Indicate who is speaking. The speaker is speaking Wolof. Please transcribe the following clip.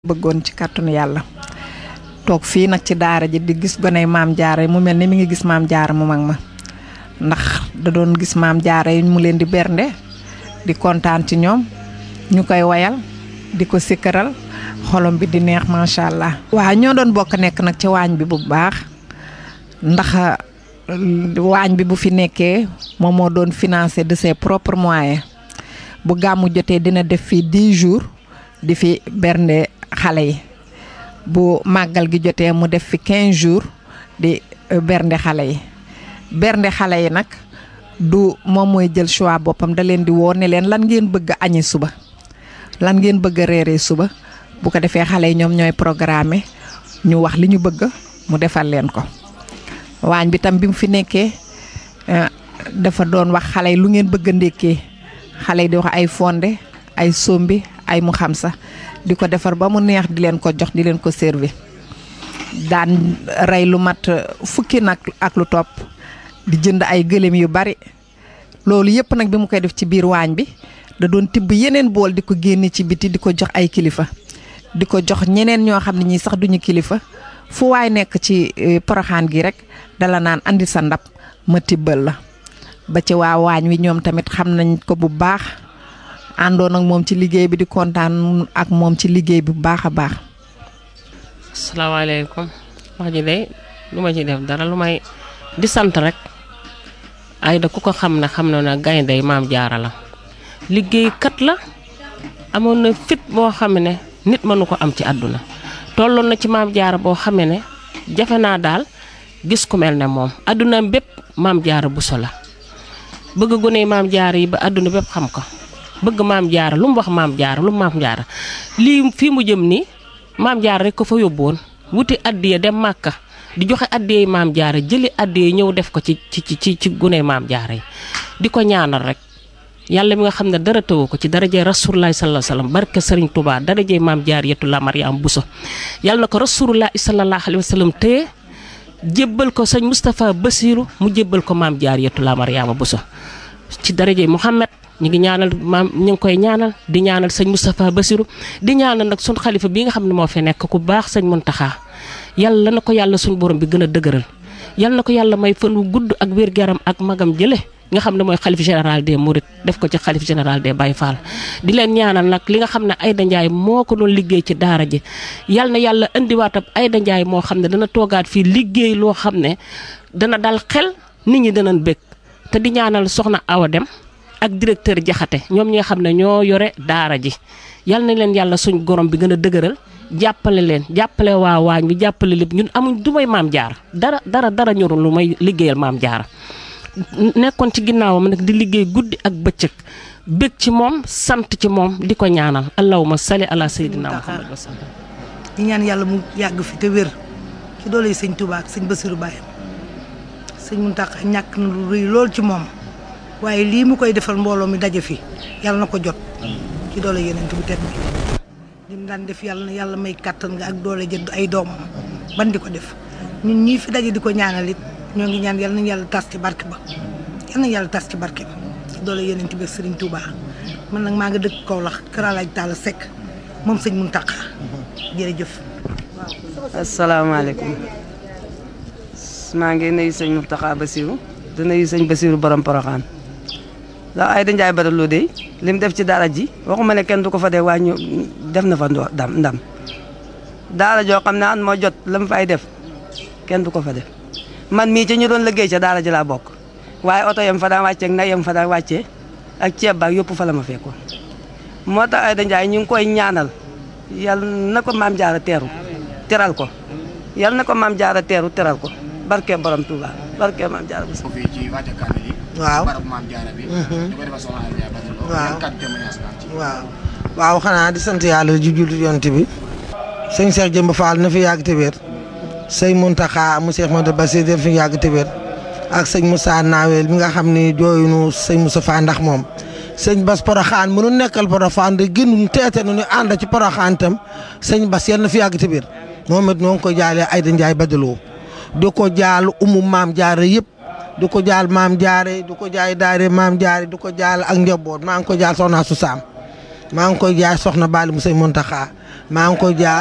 Speaker 1: bëggoon ci kàttanu yàlla toog fii nag ci daara ji di gis goney maam jaara yi mu mel ni mi ngi gis maam jaara mu mag ma ndax da doon gis maam jaara yi mu leen di bernde di kontaan ci ñoom ñu koy wayal di ko sikkaral xolom bi di neex macha allah. waaw ñoo doon bokk nekk nag ci waañ bi bu baax ndax waañ bi bu fi nekkee moom moo doon financé de ses propres moyens bu gàmmu jotee dina def fii 10 jours di fi bernde xale yi bu màggal gi jotee mu def fi 15 jours di bernde xale yi bernde xale yi nag du moom mooy jël choix boppam da leen di woo ne leen lan ngeen bëgg a añi suba lan ngeen bëgg a reeree suba bu ko defee xale yi ñoom ñooy programme ñu wax li ñu bëgg mu defal leen ko waañ bi tam bi mu fi nekkee dafa doon wax xale yi lu ngeen bëgg a ndékkee xale yi di wax ay fonde ay sombi ay mu xam sax di ko defar ba mu neex di leen ko jox di leen ko servi daan rey lu mat fukki nag ak lu topp di jënd ay gëléem yu bari loolu yëpp nag bi mu koy def ci biir waañ bi da doon tibb yeneen bool di ko génne ci biti di ko jox ay kilifa di ko jox ñeneen ñoo xam ne ñii sax duñu kilifa fu waay nekk ci poroxaan gi rek dala naan andi sa ndab ma tibbal la ba ci waa waañ wi ñoom tamit xam nañ ko bu baax àndoon ak moom ci liggéey bi di kontaan ak moom ci liggéey bi bu baax a baax.
Speaker 2: asalaamaaleykum wax ji de lu ma ci def dara lu may di sant rek Aida ku ko xam ne xam na ne gaynde maam jaara la liggéeykat la amoon na fit boo xam ne nit mënu ko am ci àdduna tolloon na ci maam jaara boo xamee ne jafe naa daal gis ku mel ne moom àdduna bépp maam jaara buso la bëgg gone maam jaara yi ba àdduna bépp xam ko bëgg maam jaara lu mu wax maam jaara lu mu maam jaara lii fii mu jëm nii maam jaara rek ko fa yóbbuwoon wuti addiya dem màkka di joxe addiyey maam jaara jëli addiya ñëw def ko ci ci ci ci gune maam jaara yi di ko ñaanal rek yàlla mi nga xam ne dara tëwu ko ci darajee rasulullahi sallallahu alayhi wasallam barke sëriñ Touba darajee maam jaar yetu la Mariam Bousso yàlla na ko rasulullahi sallallahu alayhi wasallam téye jébbal ko sëñ Moustapha Bassirou mu jébbal ko maam jaar yetu la Mariama Bousso ci darajee Mouhamed ñu ngi ñaanal maam ñu ngi koy ñaanal di ñaanal sëñ Moustapha Bassirou di ñaanal nag suñ xalifa bi nga xam ne moo fi nekk ku baax sëñ Muntaxa yàlla na ko yàlla suñ borom bi gën a dëgëral yàlla na ko yàlla may fan wu gudd ak wér-gu-yaram ak magam jële nga xam ne mooy xalif général des Mourides def ko ci xalif général des Baye Fall di leen ñaanal nag li nga xam ne Aida Ndiaye moo ko doon liggéey ci daara ji yal na yàlla indiwaat ab Aida Ndiaye moo xam ne dana toogaat fii liggéey loo xam ne dana dal xel nit ñi danañ bëgg te di ñaanal soxna Awa Dem ak directeur Jaxate ñoom ñi nga xam ne ñoo yore daara ji yal na leen yàlla suñ gorom bi gën a dëgëral jàppale leen jàppale waa waañ bi jàppale lépp ñun amuñ du may maam jaar dara dara dara ñorul lu may liggéeyal maam jaar nekkoon ci ginnaawam nag di liggéey guddi ak bëccëg bëgg ci moom sant ci moom di ko ñaanal allahumma salli ala sayyidina muhammad wa sallam
Speaker 3: di ñaan yàlla mu yàgg fi te wér ci doole yi sëñ Touba ak sëñ Bassirou Baye sëñ Mountakha ñàkk na lu rëy lool ci moom waaye lii mu koy defal mbooloo mi daje fi yàlla na ko jot ci doole yeneen bu tedd bi lim daan def yàlla na yàlla may kàttan nga ak doole jënd ay doomam ban di ko def ñun ñii fi daje di ko ñaanal it ñoo ngi ñaan yal nañu yàlla tas ci barke ba yal nañu yàlla tas ci barke ba doole yeneen bi Serigne Touba man nag maa nga dëkk Kaolack Kër Alaaj Talla Seck moom sëñ Mountakha jërëjëf.
Speaker 4: asalaamaaleykum maa ngi nuyu sëñ Mountakha Bassirou di nuyu sëñ Bassirou borom Porokhane ndax Aida Ndiaye Badara de li mu def ci daara ji waxuma ne kenn du ko fa dee waaye ñu def na fa ndam ndam daara joo xam ne an moo jot la mu fay def kenn du ko fa def. man mii ci ñu doon liggéey ca daara ji laa bokk waaye oto yam fa daan wàccee ak nag yam fa daan wàccee ak ceeb baak yëpp fa la ma fekkoon moo tax Aida Ndiaye ñu ngi koy ñaanal yal na ko maam jaara teeru teral ko yal na ko maam jaara teeru teral ko barke borom Touba barke maam jaara bu
Speaker 5: fii ci wàcce kaamil yi
Speaker 6: waaw
Speaker 5: barab maam jaara bi ñu koy defal soxna Aida Ndiaye Badara Lo
Speaker 6: waaw
Speaker 5: yan kàddu témoignage nga am ci
Speaker 6: waaw waaw xanaa di sant yàlla ju jullit yonent bi sëñ Cheikh Jëmb Fall na fi yàgg te wér sëñ Mountakha mu Cheikh Modou Bassir def fi yàgg te wér ak sëñ Moussa Nawel mi nga xam ni jooyunu sëñ Moussa Fa ndax moom sëñ Bas Porokhane mënu nekkal Porokhane de gënuñ teete nu ñu ànd ci Porokhane tam sëñ Bas yal na fi yàgg te wér moom it noo ngi ko jaalee Aida Ndiaye Badara Lo di ko jaal umu maam jaare yëpp di ko jaal maam jaare di ko jaay daare maam jaare di ko jaal ak njaboot maa ngi ko jaal soxna su saam maa ngi koy jaay soxna Bali mu sëñ Mountakha maa ngi ko jaar